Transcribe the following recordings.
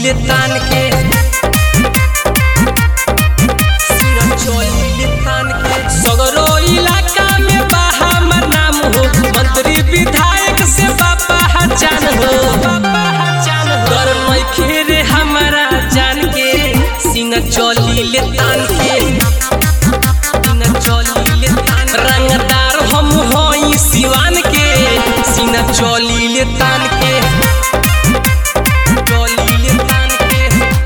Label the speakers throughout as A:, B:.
A: ले तान के सीना चली ले तान के सगरो इलाका में बा हमर नाम हो मंत्री विधायक से बापा हचान हो बापा हचान हो डर नइखे रे हमारा जान के सीना चली ले तान के सीना चली ले तान रंगदार हम होई सिवान के सीना चली ले तान के चली ले तान के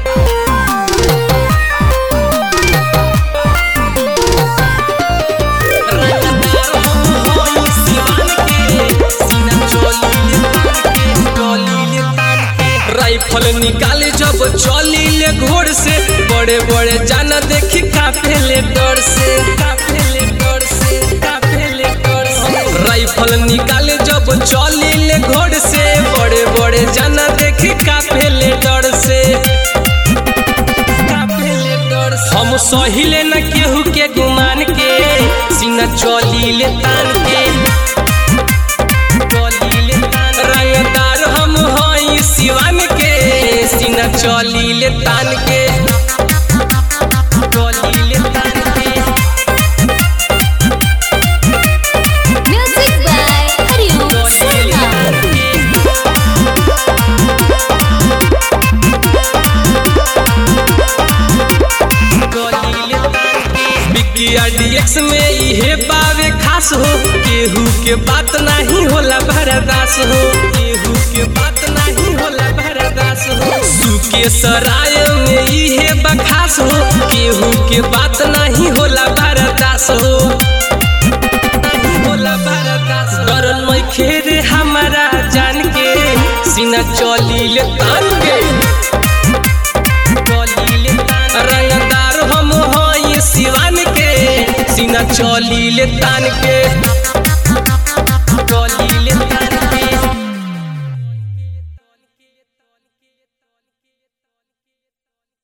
A: रंगदार हम होई सिवान के सीना चली ले तान के चली ले तान के राइफल निकाले जब चली ले घोड़ से बड़े बड़े जाना देखी काफे ले डर से काफे ले डर से काफे ले डर से राइफल निकाले जब चली ले घोड़ से बड़े बड़े जाना देखी काफे ले डर से काफे ले डर से हम सहिले न केहू के गुमान के सीना चली ले तान के चली ले तान रंगदार हम हई सिवान के सीना चली ले तान के चली ले तान के
B: Music by Hariom
A: चली ले तान
B: Sarma.
A: के बिकिया डीएक्स में इहे बावे खास हो केहू के बात नहीं होला भरदास हो केहू के बात नहीं होला भरदास हो सुके सराय में इहे बखास हो केहू के बात नहीं होला भरदास हो नहीं होला भरदास डरन मैं खेरे हमारा जान के सीना चली ले तान के चली ले तान रंगदार हम हई सिवान के सीना चली ले तान के